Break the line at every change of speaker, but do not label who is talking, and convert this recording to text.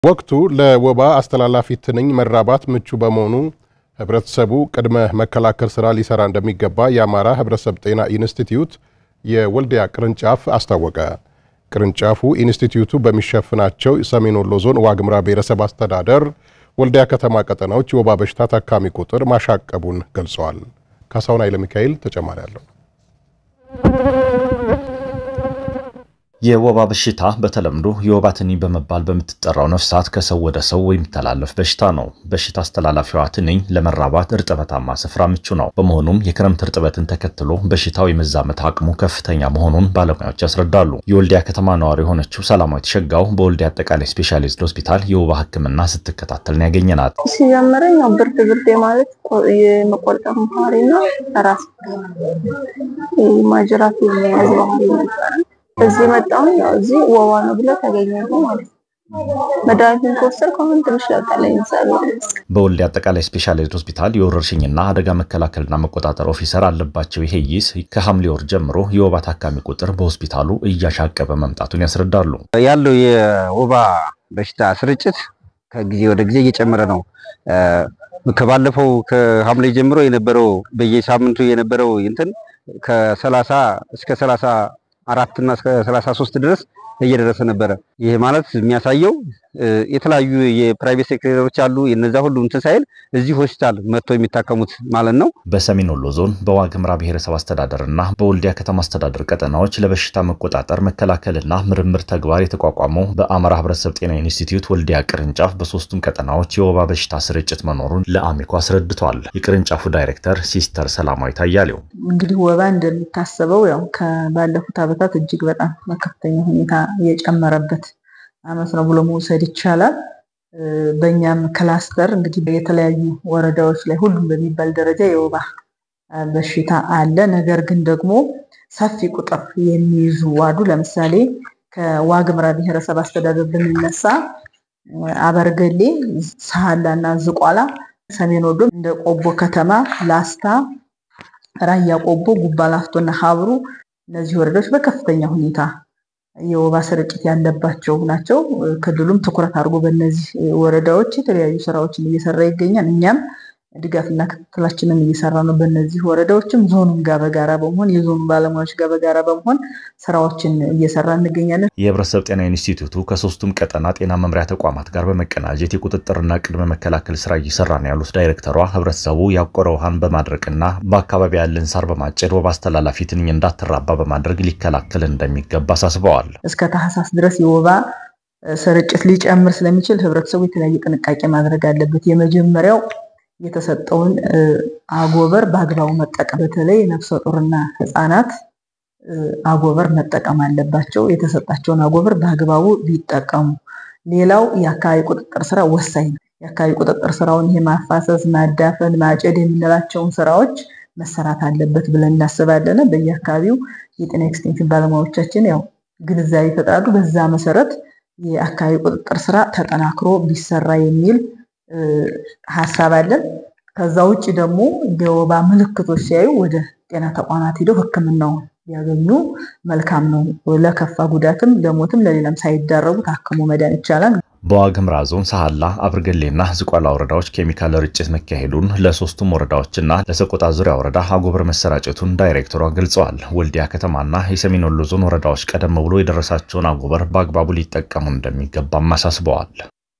ወቅቱ ለወባ አስተላላፊ ትንኝ መራባት ምቹ በመሆኑ ህብረተሰቡ ቅድመ መከላከል ስራ ሊሰራ እንደሚገባ የአማራ ህብረተሰብ ጤና ኢንስቲትዩት የወልዲያ ቅርንጫፍ አስታወቀ። ቅርንጫፉ ኢንስቲትዩቱ በሚሸፍናቸው ሰሜን ወሎ ዞን ዋግምራ ብሔረሰብ አስተዳደር ወልዲያ ከተማ ቀጠናዎች የወባ በሽታ ታካሚ ቁጥር ማሻቀቡን ገልጸዋል። ካሳሁን ኃይለ ሚካኤል ተጨማሪ አለው።
የወባ በሽታ በተለምዶ የወባ ትንኝ በመባል በምትጠራው ነፍሳት ከሰው ወደ ሰው የሚተላለፍ በሽታ ነው። በሽታ አስተላላፊዋ ትንኝ ለመራባት እርጥበታማ ስፍራ ምቹ ነው። በመሆኑም የክረምት እርጥበትን ተከትሎ በሽታው የመዛመት አቅሙ ከፍተኛ መሆኑን ባለሙያዎች ያስረዳሉ። የወልዲያ ከተማ ነዋሪ የሆነችው ሰላማዊት ሸጋው በወልዲያ አጠቃላይ ስፔሻሊስት ሆስፒታል የወባ ሕክምና ስትከታተል ነው ያገኘናት።
ሲጀምረኝ ያው ብርድ ብርድ ማለት የመቆርጠም ባህሪና ራስ ማጅራት የሚያዝ ባህሪ ነበረ። እዚህ መጣሁኝ። ያው እዚህ ወባ ነው ብለ ተገኘ ማለት ነው። መድኃኒትን ከወሰድኩ አሁን ትንሽ ለውጥ አለኝ።
በወልዲያ አጠቃላይ ስፔሻሊስት ሆስፒታል የወረርሽኝና አደጋ መከላከልና መቆጣጠር ኦፊሰር አለባቸው ይሄይስ ከሐምሌ ወር ጀምሮ የወባ ታካሚ ቁጥር በሆስፒታሉ እያሻቀበ መምጣቱን ያስረዳሉ።
ያለው የወባ በሽታ ስርጭት ከጊዜ ወደ ጊዜ እየጨመረ ነው። ከባለፈው ከሐምሌ ጀምሮ የነበረው በየሳምንቱ የነበረው እንትን ከሰላሳ እስከ ሰላሳ አራት እና እስከ 33 ድረስ እየደረሰ ነበረ። ይህ ማለት የሚያሳየው የተለያዩ የፕራይቬት ሴክተሮች አሉ። የነዛ ሁሉ እንትን ሳይል እዚህ ሆስፒታል መጥተው የሚታከሙት ማለት ነው።
በሰሜን ወሎ ዞን በዋግምራ ብሔረሰብ አስተዳደር እና በወልዲያ ከተማ አስተዳደር ቀጠናዎች ለበሽታ መቆጣጠር መከላከልና ምርምር ተግባር የተቋቋመው በአማራ ሕብረተሰብ ጤና ኢንስቲትዩት ወልዲያ ቅርንጫፍ በሶስቱም ቀጠናዎች የወባ በሽታ ስርጭት መኖሩን ለአሚኮ አስረድቷል። የቅርንጫፉ ዳይሬክተር ሲስተር ሰላማዊት አያሌው
እንግዲህ ወባ እንደሚታሰበው ያው ከባለፉት ዓመታት እጅግ በጣም በከፍተኛ ሁኔታ የጨመረበት ዓመት ነው ብሎ መውሰድ ይቻላል። በእኛም ክላስተር እንግዲህ የተለያዩ ወረዳዎች ላይ ሁሉም በሚባል ደረጃ የወባ በሽታ አለ። ነገር ግን ደግሞ ሰፊ ቁጥር የሚይዙ ዋዱ ለምሳሌ ከዋግምራ ብሔረሰብ አስተዳደር ብንነሳ አበርገሌ፣ ሳህላ እና ዝቋላ፣ ሰሜን ወሎ እንደ ቆቦ ከተማ፣ ላስታ፣ ራያ ቆቦ፣ ጉባ ላፍቶ እና ሀብሩ እነዚህ ወረዳዎች በከፍተኛ ሁኔታ የወባ ስርጭት ያለባቸው ናቸው። ክልሉም ትኩረት አድርጎ በእነዚህ ወረዳዎች የተለያዩ ስራዎችን እየሰራ ይገኛል። እኛም ድጋፍና ክትትላችንን እየሰራ ነው። በእነዚህ ወረዳዎችም ዞኑም ጋር በጋራ በመሆን የዞኑ ባለሙያዎች ጋር በጋራ በመሆን ስራዎችን እየሰራ እንገኛለን።
የህብረተሰብ ጤና ኢንስቲትዩቱ ከሶስቱም ቀጠና ጤና መምሪያ ተቋማት ጋር በመቀናጀት የቁጥጥርና ቅድመ መከላከል ስራ እየሰራ ነው ያሉት ዳይሬክተሯ ህብረተሰቡ ያቆረ ውሃን በማድረቅና በአካባቢ ያለን ሳር በማጨድ ወባ አስተላላፊ ትንኝ እንዳትራባ በማድረግ ሊከላከል እንደሚገባ አሳስበዋል።
እስከ ታህሳስ ድረስ የወባ ስርጭት ሊጨምር ስለሚችል ህብረተሰቡ የተለያየ ጥንቃቄ ማድረግ አለበት። የመጀመሪያው የተሰጠውን አጎበር በአግባቡ መጠቀም፣ በተለይ ነፍሰ ጡርና ህፃናት አጎበር መጠቀም አለባቸው። የተሰጣቸውን አጎበር በአግባቡ ቢጠቀሙ። ሌላው የአካባቢ ቁጥጥር ስራ ወሳኝ ነው። የአካባቢ ቁጥጥር ስራውን ይሄ ማፋሰስ፣ ማዳፈን፣ ማጨድ የምንላቸውን ስራዎች መሰራት አለበት ብለን እናስባለን። በየአካባቢው የጤና ኤክስቴንሽን ባለሙያዎቻችን ያው ግንዛቤ ይፈጥራሉ። በዛ መሰረት የአካባቢ ቁጥጥር ስራ ተጠናክሮ ቢሰራ የሚል ሀሳብ አለን። ከዛ ውጭ ደግሞ የወባ ምልክቶች ሲያዩ ወደ ጤና ተቋማት ሄደው ሕክምናውን ያገኙ መልካም ነው። ለከፋ ጉዳትም ለሞትም ለሌላም ሳይዳረጉ ታክሞ መዳን ይቻላል።
በዋግምራ ዞን ሳህላ፣ አብርገሌና ዝቋላ ወረዳዎች ኬሚካል ርጭት መካሄዱን ለሶስቱም ወረዳዎችና ለሰቆጣ ዙሪያ ወረዳ አጎበር መሰራጨቱን ዳይሬክተሯ ገልጸዋል። ወልዲያ ከተማና የሰሜን ወሎ ዞን ወረዳዎች ቀደም ብሎ የደረሳቸውን አጎበር በአግባቡ ሊጠቀሙ እንደሚገባም አሳስበዋል።